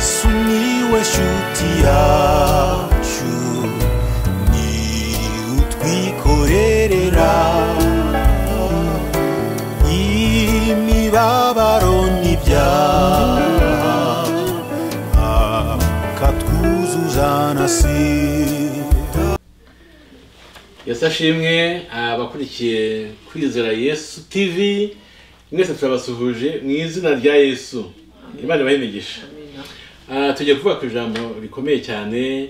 sumiłeś utiaciu ni utwikorerera imibabaro n'ibyaha akatwuzuza na sida yesu ashimwe abakurikiye kwizera yesu tv mwese turabasuhuje mu izina rya yesu imana ibahe imigisha Ah, tugiye kuvuga ku ijambo rikomeye cyane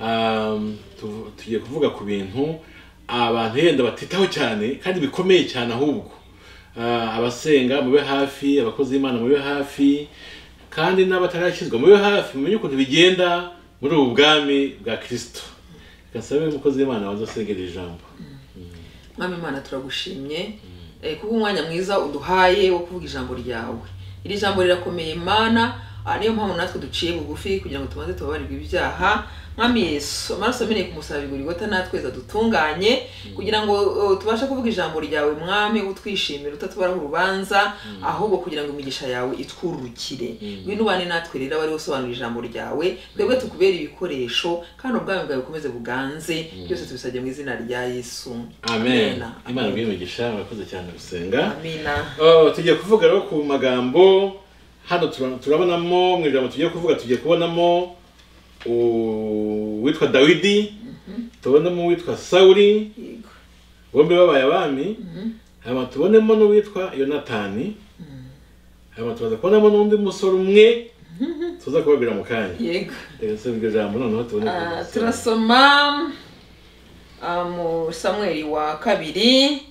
ah, tu- tugiye kuvuga ku bintu abantu yenda batitaho cyane kandi bikomeye cyane ahubwo Ah, abasenga mube hafi abakozi b'imana mube hafi kandi n'abatarakizwa mube hafi mumenye ukuntu bigenda muri ubu bwami bwa kirisito gasabe umukozi w'imana waza asengera iri jambo mwami imana turagushimye eh, kubwo umwanya mwiza uduhaye wo kuvuga ijambo ryawe iri jambo rirakomeye mana ah, niyo mpamvu natwe duciye bugufi kugira ngo tumaze tubabarirwe ibyaha mwami yesu amaraso ameneye ku musaraba igorigota natweza dutunganye kugira ngo eh, tubashe kuvuga ijambo ryawe mwami utwishimira utatubaraho urubanza ahubwo kugira ngo imigisha yawe itwurukire ngwino ubane natwe rero wari usobanura ijambo ryawe twebwe tukubera ibikoresho kandi ubwami bwawe bukomeze buganze byose tubisabye mu izina rya yesu amen imana ibahe imigisha murakoze cyane gusenga amina Oh, tugiye kuvuga rero ku magambo hano tura- turabonamo mu ijambo tugiye kuvuga tugiye kubonamo uwitwa dawidi tubonamo uwitwa sawuri yego bombi babaye abami hanyuma tubonemo n'uwitwa yonatani hanyuma tubaza kubonamo n'undi musore umwe tuza kubabwira mu kanya yego reka se iryo jambo noneho tubone Ah, turasoma ah, mu samweri wa kabiri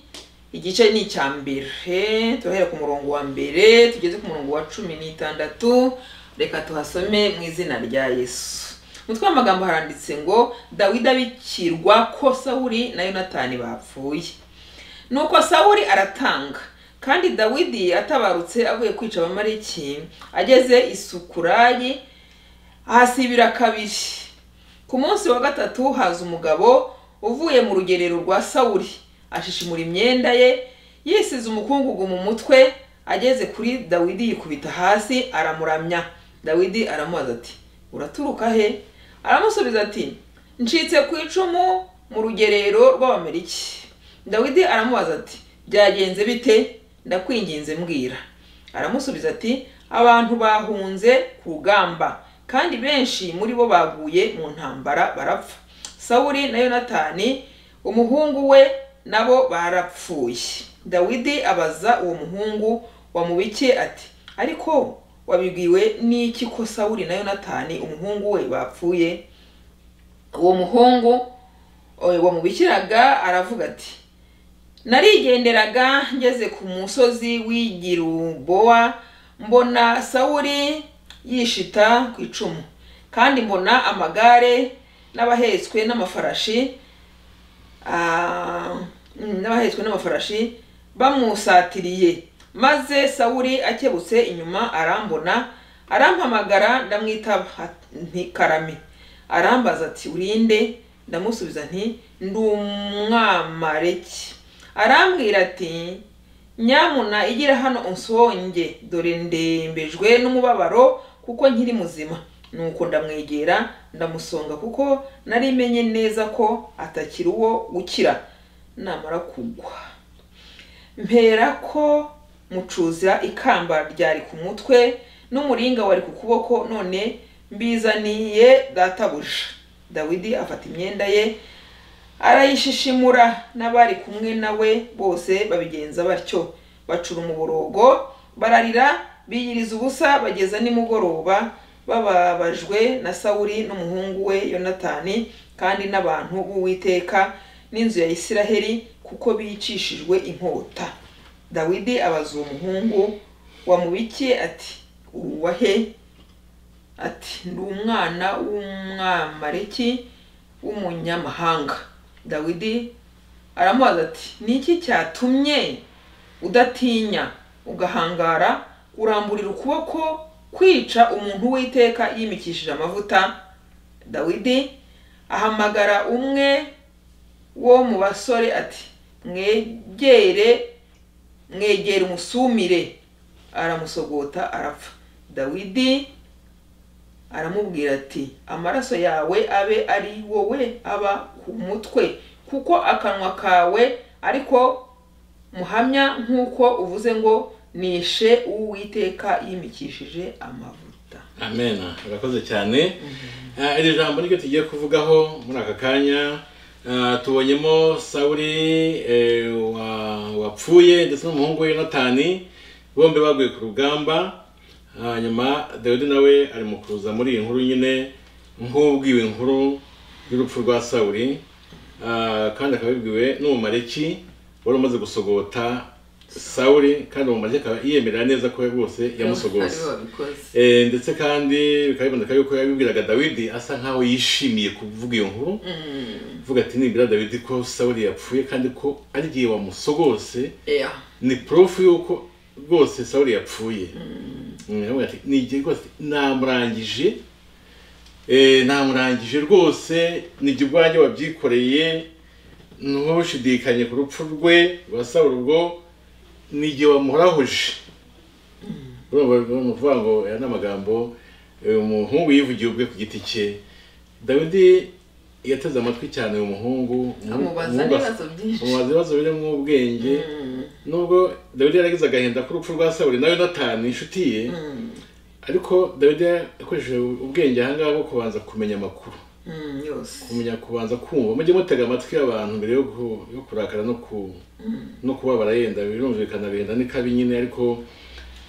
igice ni icya mbere turahera ku murongo wa mbere tugeze ku murongo wa cumi n'itandatu reka tuhasome mu izina rya yesu mutwe w'amagambo haranditse ngo dawidi abikirwa ko sawuli na yonatani bapfuye nuko sawuli aratanga kandi dawidi atabarutse avuye kwica abamaleki ageze isukurayi ahasibira kabiri ku munsi wa gatatu haza umugabo uvuye mu rugerero rwa sawuli ashishimura imyenda ye yisize umukungugu mu mutwe ageze kuri dawidi yikubita hasi aramuramya dawidi aramubaza ati uraturuka he aramusubiza ati ncitse ku icumu mu rugerero rw'abameriki dawidi aramubaza ati byagenze bite ndakwinginze mbwira aramusubiza ati abantu bahunze ku rugamba kandi benshi muri bo baguye mu ntambara barapfa sawuli na yonatani umuhungu we nabo barapfuye dawidi abaza uwo muhungu wamubikiye ati ariko wabibwiwe n'iki ko sawuli na yonatani umuhungu we bapfuye uwo muhungu eh, wamubikiraga aravuga ati narigenderaga ngeze ku musozi w'igirubowa mbona sawuli yishita ku icumu kandi mbona amagare n'abahetswe n'amafarashi ah, mm, n'abahetswe n'amafarashi bamusatiriye maze sawuli akebutse inyuma arambona arampamagara ndamwitaba nti karame arambaza ati urinde ndamusubiza nti ndi umwamareki arambwira ati nyamuna igira hano unsonge dore ndembejwe n'umubabaro kuko nkiri muzima nuko ndamwegera ndamusonga kuko nari menye neza ko atakiri uwo gukira namara kugwa mpera ko mucuza ikamba ryari ku mutwe n'umuringa wari ku kuboko none mbizaniye databuja dawidi afata imyenda ye arayishishimura n'abari kumwe nawe bose babigenza batyo bacura umuborogo bararira biyiriza ubusa bageza nimugoroba bababajwe na sawuli n'umuhungu we yonatani kandi n'abantu b'uwiteka n'inzu ya isiraheli kuko bicishijwe inkota dawidi abaza uwo muhungu wamubikiye ati uwa he ati ndi umwana w'umwamareki w'umunyamahanga dawidi aramubaza ati niki cyatumye udatinya ugahangara uramburira ukuboko kwica umuntu w'iteka yimikishije amavuta dawidi ahamagara umwe wo mu basore ati mwegere mwegere umusumire aramusogota arapfa dawidi aramubwira ati amaraso yawe abe ari wowe aba ku mutwe kuko akanwa kawe ariko muhamya nk'uko uvuze ngo nishe uwiteka yimikishije amavuta amen urakoze cyane Ah, iri jambo niryo tugiye kuvugaho muri aka kanya Ah, tubonyemo sawuri eh, wa- wapfuye ndetse n'umuhungu we yonatani bombi baguye ku rugamba hanyuma dawidi nawe ari mu kuza muri iyi nkuru nyine nk'ubwiwe inkuru y'urupfu rwa sawuri Ah, kandi akaba yabibwiwe n'umumareki wari umaze gusogota sawuri kandi umumareki akaba yiyemerera neza ko rwose yamusogose Aribo babikoze. Eh, ndetse kandi bikaba biboneka yuko yabibwiraga dawidi asa nk'aho yishimiye kuvuga iyo nkuru uvuga ati nibwira dawidi ko sawuli yapfuye kandi ko ari igihe wamusogose Yeah. ni porofu y'uko rwose sawuli yapfuye Mm, aravuga ati ni igihe rwose namurangije Eh, namurangije rwose ni igihe ubwanjye wabyikoreye ntushidikanye ku rupfu rwe rwa sawuli ubwo ni igihe wamuhorahoje bavuga ngo aya ni amagambo eh, umuhungu yivugiye ubwe ku giti cye dawidi yateze amatwi cyane uyu muhungu Amubaza umuhungu as- n'ibibazo byinshi. amubaza ibibazo birimo ubwenge nubwo dawidi yaragize agahinda k'urupfu rwa sawuli na yonatani inshuti ye ariko dawidi yakoresheje ubwenge ahangaha bwo kubanza kumenya amakuru Mm, yose kumenya kubanza kumva mujye mutega amatwi abantu mbere yo ku- yo kurakara no ku no kubabara yenda birumvikana benda ni kabi nyine ariko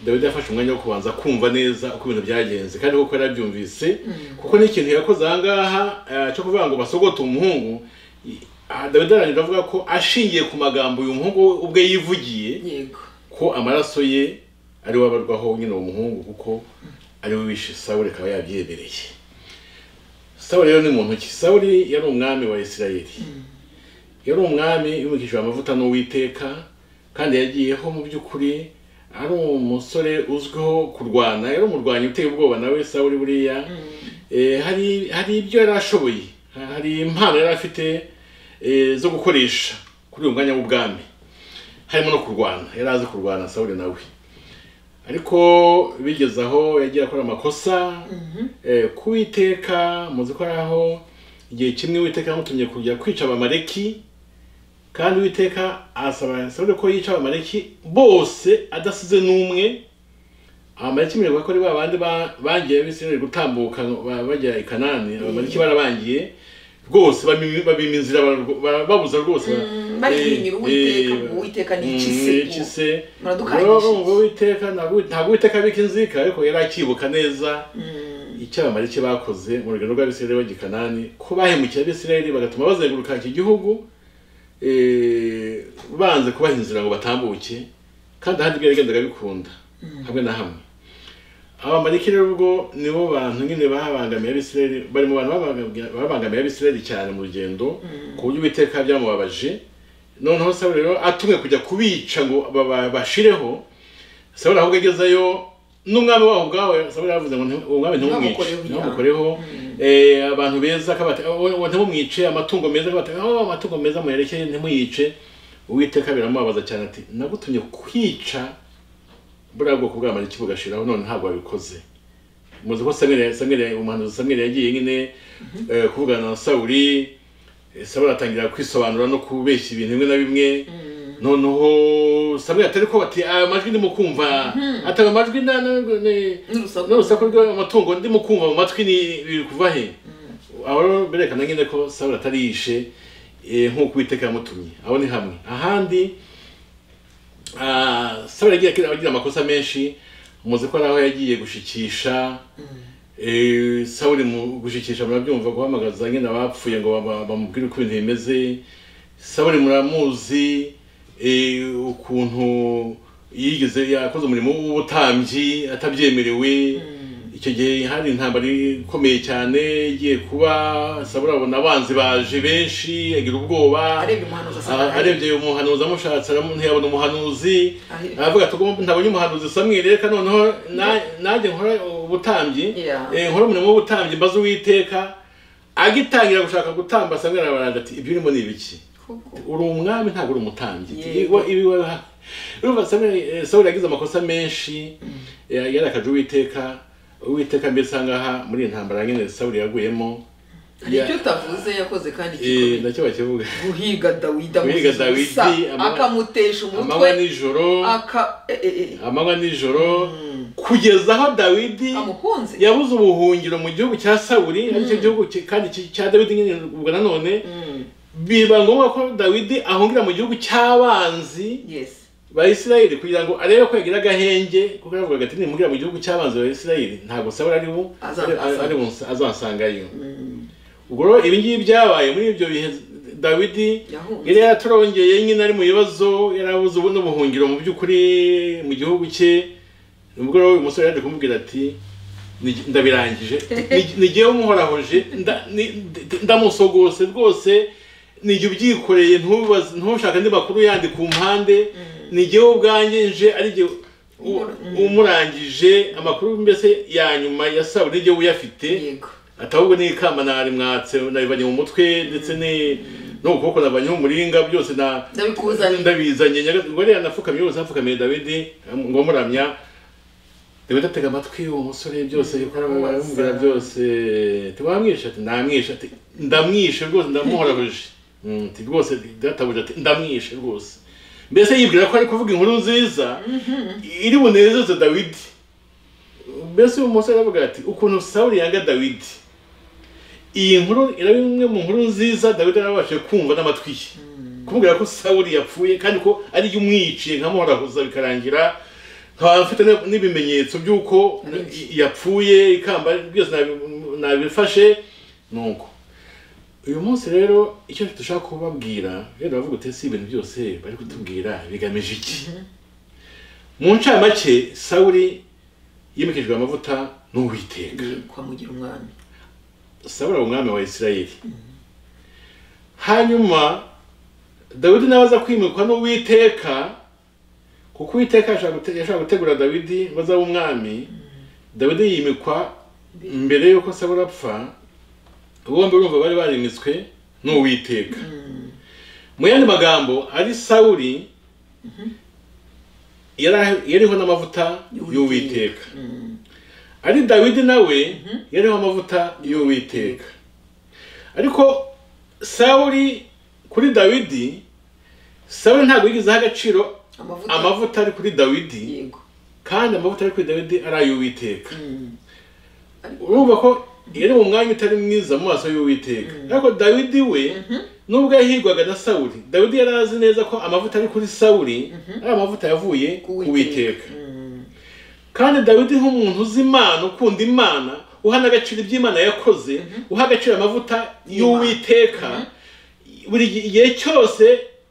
dawidi yafashe umwanya wo kubanza kumva neza uko ibintu byagenze kandi koko yarabyumvise kuko n'ikintu yakoze ahangaha eh, cyo kuvuga ngo basogote umuhungu i- ah, dawidi arangira avuga ko ashingiye ku magambo uyu muhungu we ubwe yivugiye yego ko amaraso ye ari we abarwaho nyine uwo muhungu kuko ari we wishe sawuli akaba yabyebereye sawuli rero ni muntu ki sawuli yari umwami wa isirayeli yari umwami yumikishijwe amavuta n'uwiteka kandi yagiyeho mu by'ukuri ari umusore uzwiho kurwana yari umurwanyi uteye ubwoba nawe sawuli buriya Eh, hari hari ibyo yari ashoboye Ha- hari impano yari afite eh, zo gukoresha kuri uyu mwanya w'ubwami harimo no kurwana yari azi kurwana sawuli nawe ariko bigeze aho yagiye akora amakosa eh, ku witeka muzi ko ari aho igihe kimwe witeka yamutumye kujya kwica abamaleki kandi witeka asaba sawuli ko yica abamaleki bose adasize n'umwe abamaleki mbere ko ari ba bandi ba- bangiye bisirayeli gutambuka ba- bajya i kanani abamaleki barabangiye rwose babima babima inzira bararw- ba- babuza rwose barihinyura Eh, uwiteka eh, ngo uwiteka nica Mm, isi nica ise Muradukangishije. Rero ngo uwiteka ntabwo ntabwo uwiteka abika inzika ariko yari akibuka neza icyo abamaleki bakoze mu rugendo rw'abisirayeli bajya i kanani ko bahemukira abisirayeli bagatuma bazenguruka iki gihugu eh, banze kubaha inzira ngo batambuke kandi ahandi bwo yagendaga bikunda hamwe na hamwe abamaleki rero ubwo nibo bantu nyine babangamiye abisirayeli bari mu bantu babangamiye- babangamiye abisirayeli cyane mu rugendo ku buryo uwiteka byamubabaje noneho sawuli rero atumwe kujya kubica ngo baba- bashireho sawuli ahubwo agezeyo n'umwami wabo ubwawe sawuli yaravuze ngo nti- umwami ntimumwice Ntibamukoreho ibyaha. ntibamukoreho Eh, abantu beza akaba ati, "Oh, oh, ntimumwice amatungo meza akaba ati, "Oh, amatungo meza muyerekeye ntimuyice uwiteka biramubabaza cyane ati nagutumye kwica buriya bwoko bw'amariki bugashiraho none ntabwo wabikoze muzi ko samweli samweli umuhanuzi samweli yagiye nyine eh, kuvugana na sawuli Eh, sawuli atangira kwisobanura no kubeshya ibintu bimwe na bimwe noneho samweli atari ko bati aya majwi ndimo kumva ataba amajwi na- na- na- N'urusaku. n'urusaku rw'amatungo ndimo kumva mu matwi ni biri kuva he aho rero birerekana nyine ko sawuli atari yishe eh, nk'uko uwiteka yamutumye aho ni hamwe ahandi Ah, sawuli yagiye agira amakosa menshi muzi ko ari aho yagiye gushikisha Eh, sawuli mu gushikisha murabyumva guhamagaza nyine abapfuye ngo baba- bamubwire uko ibintu bimeze sawuli muramuzi eh, ukuntu yigeze yakoze umurimo w'ubutambyi atabyemerewe icyo gihe hari intambara ikomeye cyane igiye kuba sawuli abona abanzi baje benshi agira ubwoba Arebye umuhanuzi asanga Ah, ahari. arebye umuhanuzi amushatse aramu- ntiyabona umuhanuzi Ahari. aravuga ati "Ubwo ntabonye umuhanuzi samweli reka noneho na- nanjye nkora ubutambyi Yeah. eh, nkora umurimo w'ubutambyi mbaze uwiteka agitangira gushaka gutamba samweli arabaranga ati ibyo urimo ni ibiki kuko uri umwami ntabwo uri umutambyi Yego. Iwa- ibi wa- urumva samweli eh, sawuli yagize amakosa menshi eh, yarakaje uwiteka uwiteka mbese aha ngaha muri iyi ntambara nyine sawuri yaguyemo hari icyo utavuze yakoze kandi Eh, gikomeye nacyo bakivuga guhiga dawidi Guhiga amuziza Dawidi, ubusa, ama- akamutesha amanywa umutwe nijoro aka eh, eh, eh, amanywa nijoro kugeza aho dawidi amukunze yabuze ubuhungiro mu gihugu cya sawuri aricyo gihugu ki- kandi ki- cya dawidi nyine ubwo nanone Mm, biba ngombwa ko dawidi ahungira mu gihugu cy'abanzi yes ba isirayeli kugira ngo arebe ko yagira agahenge kuko yaravugaga ati nimugira mu gihugu cy'abanzi ba isirayeli ntabwo sawuri ari bu Azansanga. ari- ari bunsa- azansangayo ubwo rero ibi ngibi byabaye muri ibyo bihe dawidi Yahunze. yari yatorongeye nyine ari mu bibazo yarabuze ubu n'ubuhungiro mu by'ukuri mu gihugu cye ubwo rero uyu musore yaje kumubwira ati "Ni- ndabirangije Ni- ni jyewe umuhorahoje nda- ni- ndi- ndamusogose rwose ni jye ubyikoreye ntubaze- ntushake andi makuru yandi ku mpande ni jyewe ubwanjye nje ari jye u- umurangije amakuru mbese ya nyuma ya sabu ni jyewe uyafite yego ati ahubwo ni ikamba nari mwatse nabibanye mu mutwe ndetse ni no ku kuboko nabanye umuringa byose na Ndabikuzaniye. ndabizanye Nyaga- ngo rero nafukamiye yose nafukamiye Dawidi ngo muramya Dawidi atega amatwi uwo musore byose yikora mu baramubwira byose tubamwisha ati ndamwisha ati ndamwishe rwose ndamuhorabuje Mm, ati rwose databuje ati ndamwishe rwose mbese yibwira ko ari kuvuga inkuru nziza iri bunezeze Dawidi mbese uyu musore aravuga ati ukuntu sawuri yanga dawidi iyi nkuru iraba imwe mu nkuru nziza dawidi yarabashije kumva n'amatwi ye kumubwira ko sawuri yapfuye kandi ko ari yo umwiciye nkamuhorahuza bikarangira nkaba mfite n- n'ibimenyetso by'uko yapfuye ikamba byose nabi- nabifashe nuko uyu munsi rero icyo dushaka kubabwira rero bavuga uti si ibintu byose bari kutubwira bigamije iki mu ncamake sawuri yimikijwe amavuta n'uwiteka yitwa mugira umwami sawuri aba umwami wa isirayeli hanyuma dawidi nawe aza kwimikwa n'uwiteka kuko uwiteka yashaka gute- yashaka gutegura dawidi ngo azabe umwami dawidi yimikwa mbere y'uko sawuri apfa bombi urumva bari barimitswe n'uwiteka mu yandi magambo ari sawuri yari- yariho n'amavuta y'uwiteka ari dawidi nawe yariho amavuta y'uwiteka ariko sawuri kuri dawidi sawuri ntabwo yigeze aha agaciro amavuta amavuta ari kuri dawidi yego kandi amavuta ari kuri dawidi ari ay'uwiteka Mm. urumva ko yari mu mwanya utari mwiza mu maso y'uwiteka ariko dawidi we nubwo yahigwaga na sawuri dawidi yari azi neza ko amavuta ari kuri sawuri ari amavuta yavuye ku witeka Mm, kandi dawidi nk'umuntu uzi imana ukunda imana uha n'agaciro iby'imana yakoze uha agaciro amavuta y'uwiteka buri gi- igihe cyose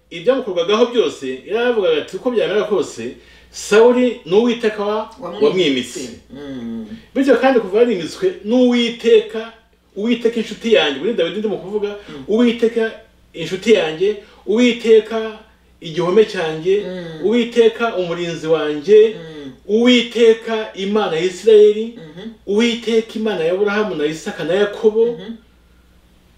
ibyamukorwagaho byose yaravugaga ati uko byamera kose sawuri ni uwiteka wa- wamwimitse Mm. bityo kandi kuva yarimitswe n'uwiteka uwiteka inshuti yanjye muri dawidi ndimo kuvuga uwiteka inshuti yanjye uwiteka igihome cyanjye uwiteka umurinzi wanjye uwiteka imana ya isirayeli uwiteka imana ya burahamu na isaka na yakobo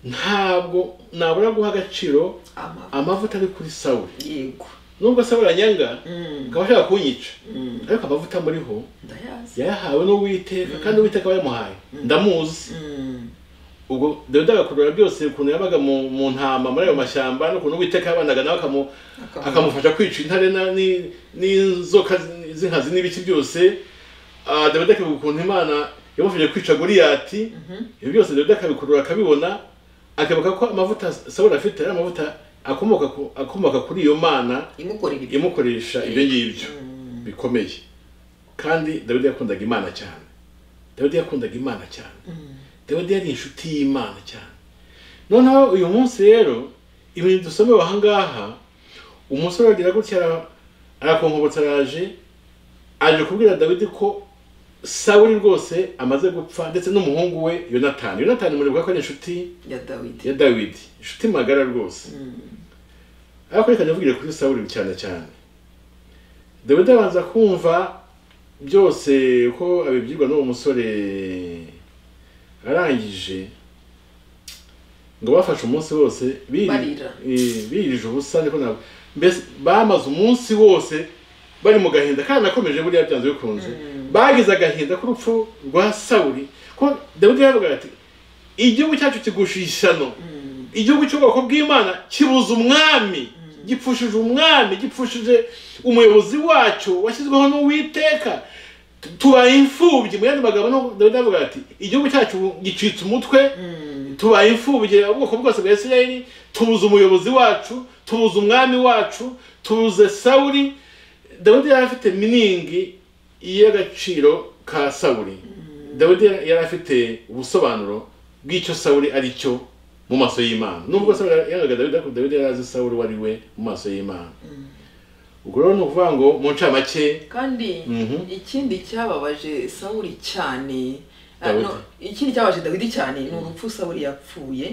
ntabwo nabura guha agaciro amavuta amavuta ari kuri sawuri yego nubwo sawuri anyanga Mm. akaba ashaka kunyica Mm. ariko amavuta amuriho ndayazi yayahawe n'uwiteka kandi uwiteka aba yamuhaye ndamuzi Mm. ubwo dawidi agakurura byose ukuntu yabaga mu mu ntama muri ayo mashyamba n'ukuntu uwiteka yabanaga nawe akamu- Akamu- akamufasha kwica intare na- ni- n'inzoka zi- z'inkazi n'ibiki byose Ah, dawidi akavuga ukuntu imana yamufashije kwica goriyati ibyo byose dawidi akabikurura akabibona akavuga ko amavuta sawuli afite ari amavuta akomoka ku- akomoka kuri iyo mana imukorera ibyo imukoresha ibyo ngibyo bikomeye kandi dawidi yakundaga imana cyane dawidi yakundaga imana cyane dawidi yari inshuti y'imana cyane noneho uyu munsi rero ibintu dusomewe aha ngaha umusore agira gutya ara- arakonkobotsa araje aje kubwira dawidi ko sawuli rwose amaze gupfa ndetse n'umuhungu we yonatani yonatani muribuka ko ari inshuti ya dawidi ya dawidi inshuti magara rwose ariko reka ndavugire kuri sawuli cyane cyane dawidi abanza kumva byose uko abibwirwa n'uwo musore arangije ngo bafashe umunsi wose biri- Barira. eh, birije ubusa niko nabo mbese bamaze umunsi wose bari mu gahinda kandi nakomeje buriya byanze bikunze bagize agahinda k'urupfu rwa sawuri ko dawidi yavugaga ati igihugu cyacu kigusha ishyano igihugu cy'ubwoko bw'imana kibuze umwami gipfushije umwami gipfushije umuyobozi wacyo washyizweho n'uwiteka Tu- tubaye imfubyi mu yandi magambo no- dawidi avuga ati igihugu cyacu gicitse umutwe tubaye imfubyi ubwoko bwose bwa isirayeli tubuze umuyobozi wacu tubuze umwami wacu tubuze sawuri dawidi yari afite miningi y'agaciro ka sawuri dawidi yari afite ubusobanuro bw'icyo sawuri ari cyo mu maso y'imana nubwo sawuri yahaga dawidi ariko dawidi yari azi sawuri uwo ari we mu maso y'imana ubwo rero ni ukuvuga ngo mu ncamake kandi Mhm. ikindi cyababaje sawuri cyane ah, Dawidi. no, ikindi cyababaje dawidi cyane ni urupfu sawuri yapfuye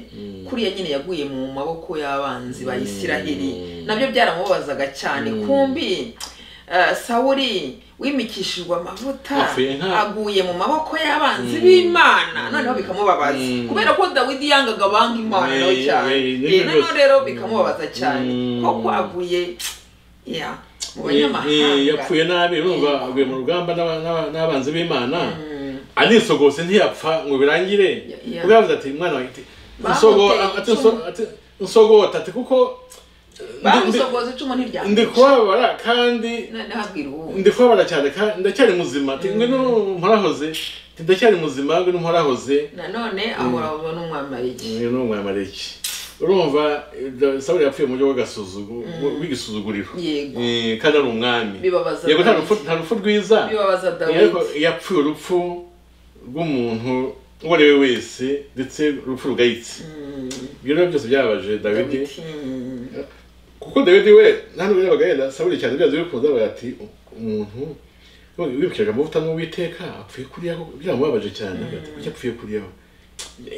kuriya nyine yaguye mu maboko y'abanzi ba isiraheli nabyo byaramubabazaga cyane kumbi ah, sawuri wimikishijwe amavuta Apfuye nka- aguye mu maboko y'abanzi b'imana noneho bikamubabaza Mm. kubera ko dawidi yangaga banga imana nawe Eh, cyane eh, nibyo Eh, noneho byose. rero bikamubabaza cyane Mm. ko aguye ya mu Eh, eh, banyamahanga yapfuye nabi urumva aguye mu rugamba n'aba- n'aba- n'abanzi b'imana anisogose ntiyapfa ngo birangire Ya- ya. ubwo yavuze ati mwana wanjye ati Bamuteye "Nsogo- ati- icumu. nso- ati, nsogota ati kuko ndi- ndi- bamusogoza icumu ndi ntiryamwica kubabara kandi noneho abwira ubu ndi kubabara cyane kandi ndacyari muzima ati ngwe n'umporahoze ati ndacyari muzima ngwe n'umporahoze nanone ahora aba n'umwamariki ngwe n'umwamareki urumva eh, da- sawuli yapfuye mu buryo bw'agasuzugu- bw'igisuzuguriro Yego. Eh, kandi ari umwami Bibabaza yego nta Dawidi. rupfu- nta rupfu rwiza bibabaza dawidi ariko yapfuye urupfu rw'umuntu uwo ari we wese ndetse urupfu rugayitse ibyo rero byose byababaje dawidi Dawidi, mm, kuko dawidi we nta n'ubwo yabaga yenda saburi cyane byanze bikunze abaga ati umuntu wibukije amavuta n'uwiteka apfuye kuriyaho byamubabaje cyane avuga ati kuki apfuye kuriyaho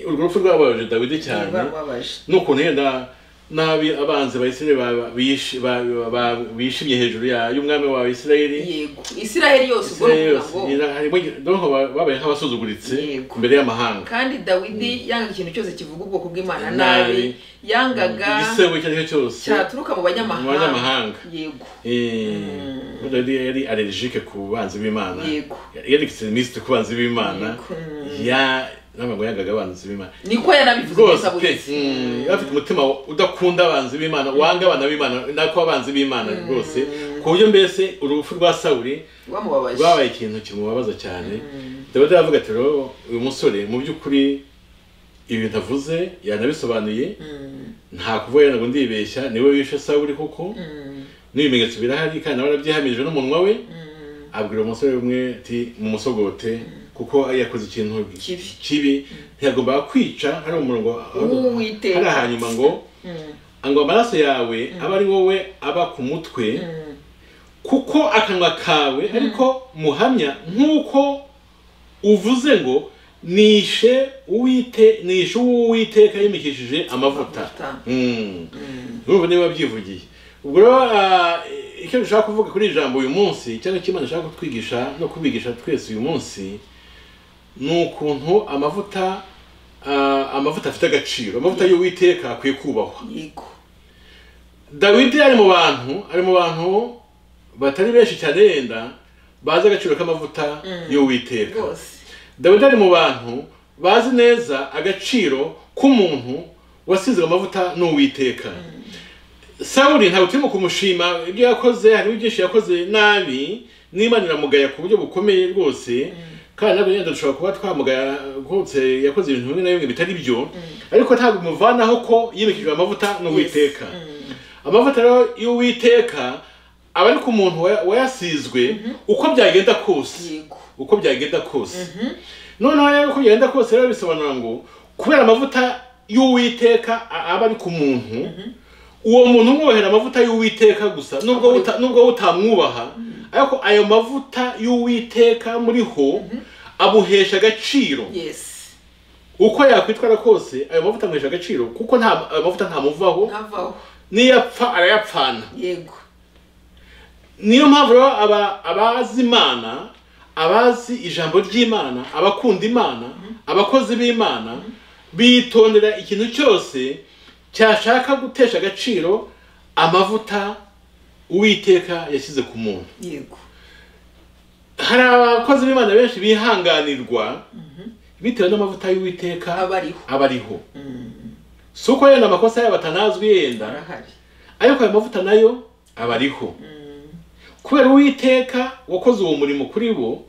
urwo rupfu rwababaje dawidi cyane rwamubabaje n'ukuntu yenda nabi abanzi ba Isirayeli ba- ba- bishi- ba- ba- ba- bishimye hejuru ya- y'umwami wa Isirayeli yego isiraheli yose ubwo Israel ruvuga yose, ngo nyina harimo donko babaye nk'abasuzuguritse Yego. imbere y'amahanga kandi dawidi yangaga ikintu cyose kivuga ubwoko bw'imana Nabi. nabi yangaga igisebo icyo ari cyo cyose cyaturuka mu mu banyamahanga. banyamahanga yego Eh, Dawidi yari allergique ku banzi b'imana Yego. yari extremiste ku banzi b'imana Yego. ya ntabwo ngo yangaga abanzi b'imana niko yarabivuze rwose gusa buri pe mm, yari afite umutima udakunda abanzi b'imana wanga abana b'imana nako abanzi b'imana rwose ku buryo mbese urupfu rwa sawuri rwamubabaje rwabaye ikintu kimubabaza cyane dawidi aravuga ati rero uyu musore mu by'ukuri ibintu avuze yanabisobanuye nta kuvuga ngo ndibeshya niwe wishe sawuri kuko n'ibimenyetso birahari kandi nawe arabyihamije n'umunwa we abwira umusore umwe ati mumusogote kuko yakoze ikintu Kibi. kibi ntiyagombaga kwica hari umurongo W'Uwiteka. hari hanyuma ngo ngo amaraso yawe aba ari wowe aba ku mutwe kuko akanwa kawe ariko muhamya nk'uko uvuze ngo nishe uwite nishe uwiteka yimikishije amavuta Amavuta. Mm. urumva niba byivugiye ubwo rero ah, icyo dushaka kuvuga kuri iri jambo uyu munsi cyangwa icyo imana ishaka kutwigisha no kubigisha twese uyu munsi ni ukuntu amavuta ah, amavuta afite agaciro amavuta y'uwiteka akwiye kubahwa yego dawidi ari mu bantu ari mu bantu batari benshi cyane yenda bazi agaciro k'amavuta y'uwiteka rwose dawidi ari mu bantu bazi neza agaciro k'umuntu wasizwe amavuta n'uwiteka sawuli ntabwo turimo kumushima ibyo yakoze hariho byinshi yakoze nabi n'imana iramugaya ku buryo bukomeye rwose kandi nabwo yenda dushobora kuba twamugaya rwose yakoze ibintu bimwe na bimwe bitari byo ariko ntabwo bimuvanaho ko yimikijwe amavuta n'uwiteka amavuta rero y'uwiteka aba ari ku muntu waya- wayasizwe uko byagenda kose yego uko byagenda kose noneho rero uko byagenda kose rero bisobanura ngo kubera amavuta y'uwiteka a- aba ari ku muntu uwo muntu umwubahera amavuta y'uwiteka gusa nubwo uta- nubwo utamwubaha ariko ayo mavuta y'uwiteka muriho amuhesha agaciro yes uko yakwitwara kose ayo mavuta amuhesha agaciro kuko nta ayo mavuta ntamuvaho ntavaho niyapfa arayapfana yego niyo mpamvu rero aba abazi imana abazi ijambo ry'imana abakunda imana abakozi b'imana bitondera ikintu cyose cyashaka gutesha agaciro amavuta uwiteka yashyize ku muntu yego hari abakozi b'imana benshi bihanganirwa bitewe n'amavuta y'uwiteka aba ariho aba ariho si uko yenda amakosa yabo atanazwi yenda arahari ariko ayo mavuta nayo aba ariho kubera uwiteka wakoze uwo murimo kuri bo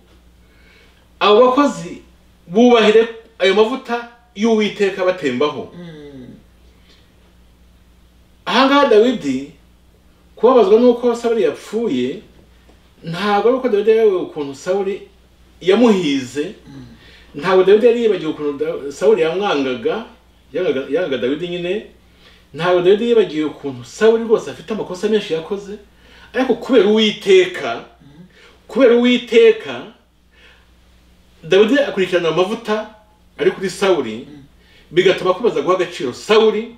abo bakozi bubahire ayo mavuta y'uwiteka batembaho Mm. ahangaha dawidi kubabazwa n'uko sawuli yapfuye ntabwo ari uko dawidi yayobewe ukuntu sawuli yamuhize ntabwo dawidi yari yibagiwe ukuntu Da- sawuli yamwangaga yangaga yangaga dawidi nyine ntabwo dawidi yibagiwe ukuntu sawuli rwose afite amakosa menshi yakoze ariko kubera uwiteka kubera uwiteka dawidi akurikirana amavuta ari kuri sawuli bigatuma akomeza guha agaciro sawuli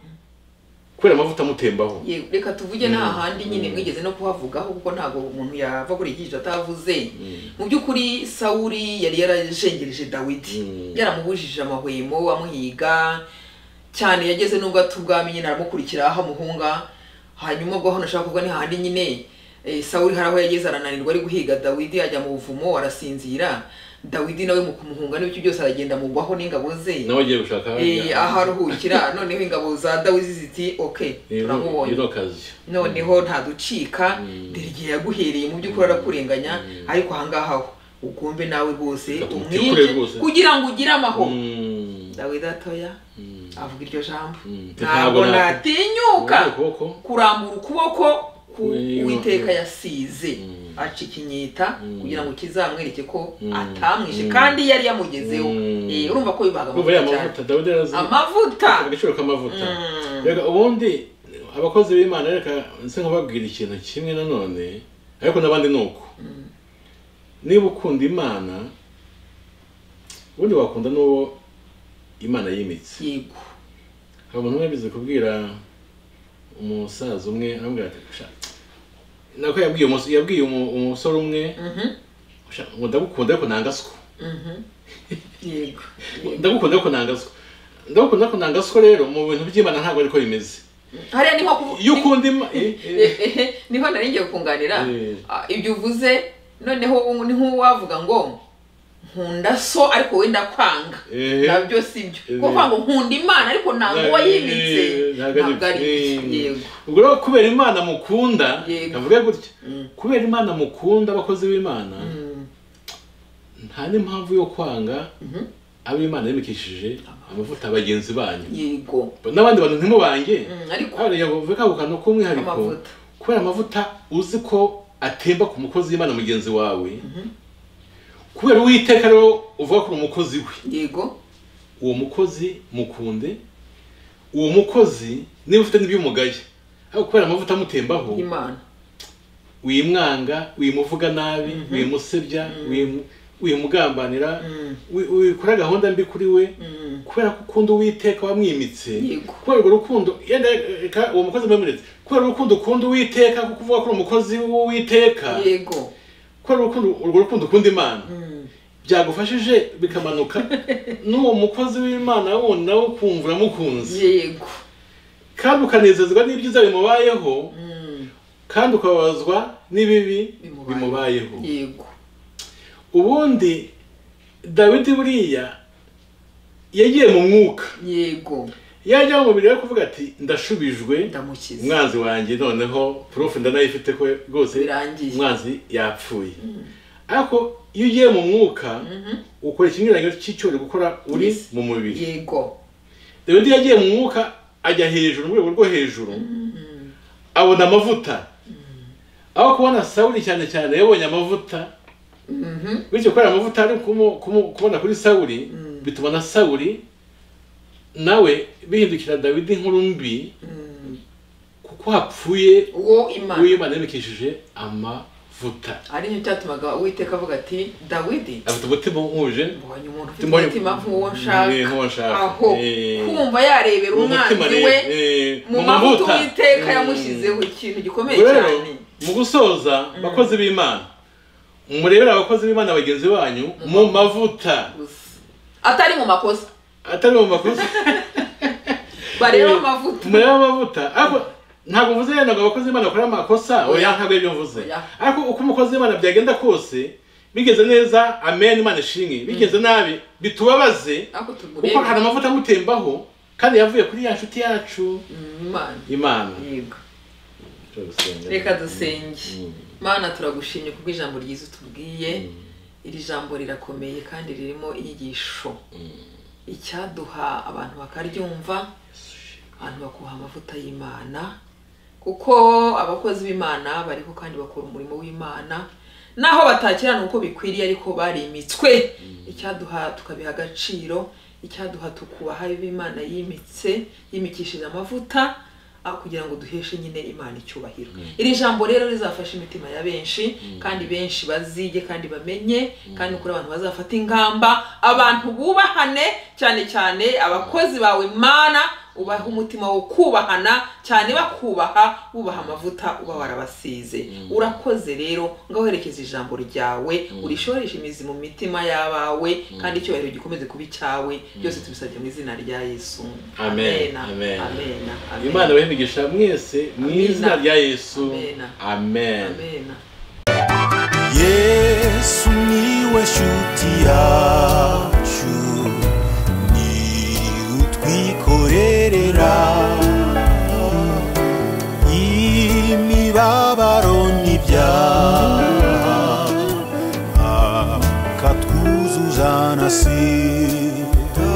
kubera amavuta amutembaho Ye- reka tuvuge nta handi nyine mwigeze no kuhavugaho kuko ntabwo umuntu yava kuri iki atavuze mu by'ukuri sawuri yari yarajengereje dawidi Mm. yaramubujije amahwemo amuhiga cyane yageze n'ubwo atubwami nyine aramukurikira aho amuhunga hanyuma ubwo hano ashaka kuvuga ni hahandi nyine eh, sawuri hari aho yageze arananirwa ari guhiga dawidi ajya mu buvumo arasinzira dawidi nawe mu kumuhunga n'ibiki byose aragenda mugwaho n'ingabo ze nawe agiye gushaka Eh, aho aruhukira noneho ingabo za dawidi ziti ok turamubonye ino kazi noneho ntaducika dore igihe yaguhereye mu by'ukuri arakurenganya ariko ahangaha ho ugombe nawe rwose Gatuma utikure umwice rwose. kugira ngo ugire amahoro Mm, dawidi atoya mm, avuga iryo jambo mm. ntabwo natinyuka ukuboko kurambura ukuboko ku Wiyo. uwiteka yasize Mm. aca ikinyita kugira ngo kizamwereke ko Mm. atamwishe Mm. kandi yari yamugezeho Mm. Eh, urumva ko bibaga kuva ya amavuta cyane mavuta dawidi yarazi amavuta agaciro k'amavuta Mm. reka ubundi abakozi b'imana reka nse nkababwira ikintu kimwe nanone ariko n'abandi ni uko niba ukunda imana ubundi wakunda n'uwo imana yimitse yego hari umuntu umwe yabize kubwira umusaza umwe aramubwira ati "Sha, nako yabwiye umus- yabwiye umu- umusore umwe Mhm, "Sha, ngo ndagukunda ariko nangaswa mhm. yego ndagukunda ariko nangaswa ndagukunda ariko nangaswa rero mu bintu by'imana ntabwo ariko bimeze hariya niho ku- iyo ukunda ima- eh, eh, Ehehe, niho nari ngiye kukunganira Eh. Ah, ibyo uvuze noneho ni nk'uwavuga ngo nkunda so ariko we ndakwanga Eh. nabyo si byo Eh. kuko ngo nkunda imana ariko ntabwo wayimitse Eh, ntabwo ari ntabwo ari byo. byo yego ubwo rero kubera imana mukunda Yego. kavuge gutya Mm. kubera imana mukunda abakozi b'imana Mm, nta n'impamvu yo kwanga mhm. ab'imana yimikishije amavuta bagenzi banyu yego n'abandi bantu ntimubange Mm, ariko hano yavuga ako kantu k'umwihariko Amavuta. kubera amavuta uzi ko atemba ku mukozi w'imana mugenzi wawe kubera uwiteka rero uvuga kuri umukozi we yego uwo mukozi mukunde uwo mukozi niba ufite n'iby'umugaya ariko kubera amavuta amutembaho imana wimwanga wimuvuga nabi wimusebya wimu- wimugambanira wi- wikora gahunda mbi kuri we Mm, kubera ko ukunda uwiteka wamwimitse Yego. kubera urwo rukundo yenda reka uwo mukozi mwemuretse kubera urukundo ukunda uwiteka kuko uvuga ko uri umukozi w'uwiteka yego kubera urukundo urwo rukundo ukunda imana Mm, byagufashije bikamanuka n'uwo mukozi w'imana wundi nawe ukumva uramukunze yego kandi ukanezezwa n'ibyiza bimubayeho Mm, kandi ukababazwa n'ibibi Bimubayeho. bimubayeho yego ubundi dawidi buriya yagiye mu mwuka yego yajya mu mubiri yo kuvuga ati ndashubijwe ndamukiza umwanzi wanjye noneho prof ndanayifite ko rwose birangiye umwanzi yapfuye ariko iyo ugiye mu mwuka ukora ikinyuranyo cy'icyo uri gukora uri Yes. mu mubiri yego dawidi yagiye mu mwuka ajya hejuru mu rwego rwo hejuru abona amavuta aho kubona sawuli cyane cyane yabonye amavuta Mhm. bityo kubera amavuta ari kumu- kumu- kubona kuri sawuli bituma na sawuli nawe bihindukira dawidi inkuru mbi kuko hapfuye uwo imana w'imana yamikishije amavuta ari cyo cyatumaga uwiteka avuga ati dawidi afite umutima uhuje mbonye umuntu ufite Mbonye- umutima nk'uwo Eh, nk'uwo nshaka nshaka. aho Eh. kumva yarebera Uwo mutima umwanzi rero, we eh, mu mu mavuta mavuta. uwiteka Mm. yamushyizeho ikintu gikomeye Ubwo rero cyane mu gusoza bakozi b'imana murebere abakozi b'imana bagenzi banyu mu mavuta gusa atari mu makosa atari mu makosa bareba Eh, amavuta murebe amavuta ariko ntabwo mvuze yenda ngo abakozi b'imana bakora amakosa oya ntabwo ari byo mvuze Oya. ariko uko umukozi w'imana byagenda kose bigeze neza amen imana ishimwe bigeze nabi bitubabaze ako kuko hari tugureba amavuta agutembaho kandi yavuye kuri ya nshuti yacu imana imana yego Turagusenga. reka dusenge Mm. mana turagushimye kubwo ijambo ryiza utubwiye Mm. iri jambo rirakomeye kandi ririmo inyigisho icyaduha abantu bakaryumva abantu bakuha amavuta y'imana kuko abakozi b'imana bariho kandi bakora umurimo w'imana naho batakirana uko bikwiriye ariko barimitswe icyaduha tukabiha agaciro icyaduha tukubaha ibyo imana yimitse yimikishije amavuta ah, kugira ngo duheshe nyine imana icyubahiro iri jambo rero rizafasha imitima ya benshi kandi benshi bazige kandi bamenye kandi kuri abantu bazafata ingamba abantu bubahane cyane cyane abakozi bawe mana ubaha umutima wo kubahana cyane bakubaha bubaha amavuta uba warabasize urakoze rero ngaho herekeza ijambo ryawe urishoreshe imizi mu mitima y'abawe kandi icyubahiro gikomeze kuba icyawe byose tubisabye mu izina rya yesu Amen. amen Amen. amen imana ibahe imigisha mwese mu izina rya yesu Amen. amen amen yesu niwe shuti yawe